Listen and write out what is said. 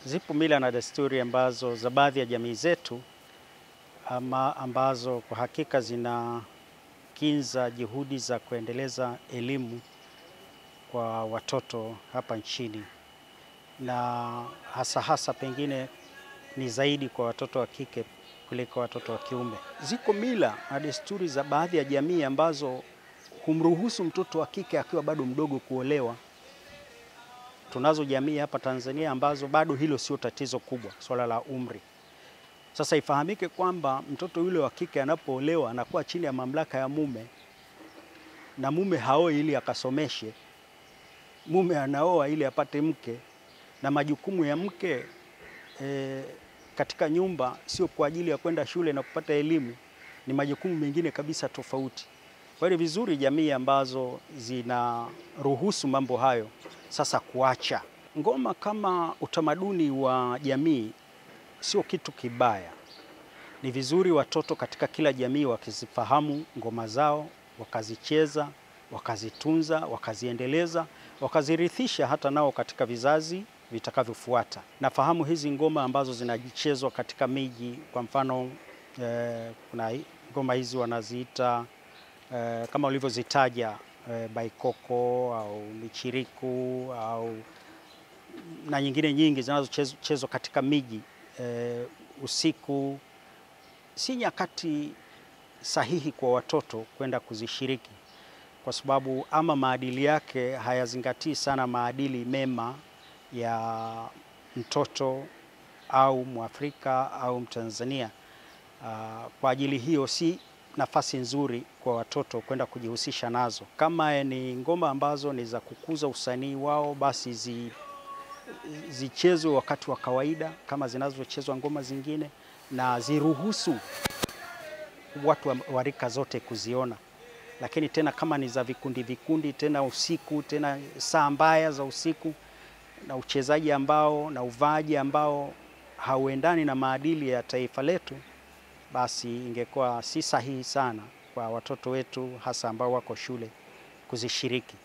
Zipo mila na desturi ambazo za baadhi ya jamii zetu ama ambazo kwa hakika zinakinza juhudi za kuendeleza elimu kwa watoto hapa nchini, na hasa hasa pengine ni zaidi kwa watoto wa kike kuliko watoto wa kiume. Ziko mila na desturi za baadhi ya jamii ambazo humruhusu mtoto wa kike akiwa bado mdogo kuolewa. Tunazo jamii hapa Tanzania ambazo bado hilo sio tatizo kubwa, swala la umri. Sasa ifahamike kwamba mtoto yule wa kike anapoolewa anakuwa chini ya mamlaka ya mume, na mume haoi ili akasomeshe, mume anaoa ili apate mke, na majukumu ya mke e, katika nyumba sio kwa ajili ya kwenda shule na kupata elimu, ni majukumu mengine kabisa tofauti. Kwa hiyo ni vizuri jamii ambazo zinaruhusu mambo hayo sasa kuacha. Ngoma kama utamaduni wa jamii sio kitu kibaya. Ni vizuri watoto katika kila jamii wakizifahamu ngoma zao, wakazicheza, wakazitunza, wakaziendeleza, wakazirithisha hata nao katika vizazi vitakavyofuata. Nafahamu hizi ngoma ambazo zinachezwa katika miji, kwa mfano eh, kuna ngoma hizi wanaziita eh, kama ulivyozitaja eh, baikoko au michiriku au na nyingine nyingi zinazochezwa katika miji eh, usiku. Si nyakati sahihi kwa watoto kwenda kuzishiriki, kwa sababu ama maadili yake hayazingatii sana maadili mema ya mtoto au Mwafrika au Mtanzania. Uh, kwa ajili hiyo si nafasi nzuri kwa watoto kwenda kujihusisha nazo. Kama ni ngoma ambazo ni za kukuza usanii wao, basi zi, zichezwe wakati wa kawaida kama zinazochezwa ngoma zingine, na ziruhusu watu wa rika zote kuziona. Lakini tena kama ni za vikundi vikundi, tena usiku, tena saa mbaya za usiku, na uchezaji ambao na uvaaji ambao hauendani na maadili ya taifa letu, basi ingekuwa si sahihi sana kwa watoto wetu hasa ambao wako shule kuzishiriki.